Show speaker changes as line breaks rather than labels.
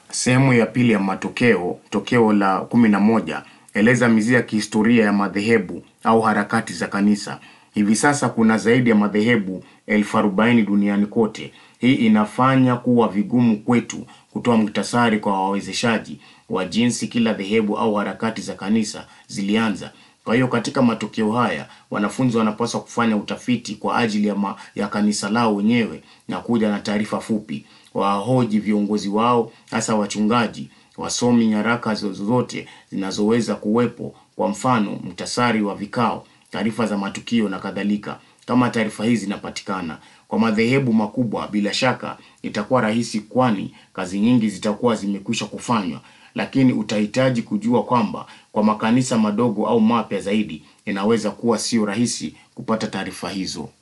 Sehemu ya pili ya matokeo, tokeo la kumi na moja, eleza mizizi ya kihistoria ya madhehebu au harakati za kanisa. Hivi sasa kuna zaidi ya madhehebu elfu arobaini duniani kote. Hii inafanya kuwa vigumu kwetu kutoa muhtasari kwa wawezeshaji wa jinsi kila dhehebu au harakati za kanisa zilianza. Kwa hiyo katika matokeo haya wanafunzi wanapaswa kufanya utafiti kwa ajili ya, ma, ya kanisa lao wenyewe na kuja na taarifa fupi, wahoji viongozi wao, hasa wachungaji, wasomi nyaraka zozote zinazoweza kuwepo, kwa mfano mtasari wa vikao, taarifa za matukio na kadhalika. Kama taarifa hizi zinapatikana kwa madhehebu makubwa, bila shaka itakuwa rahisi, kwani kazi nyingi zitakuwa zimekwisha kufanywa lakini utahitaji kujua kwamba kwa makanisa madogo au mapya zaidi inaweza kuwa sio rahisi kupata taarifa hizo.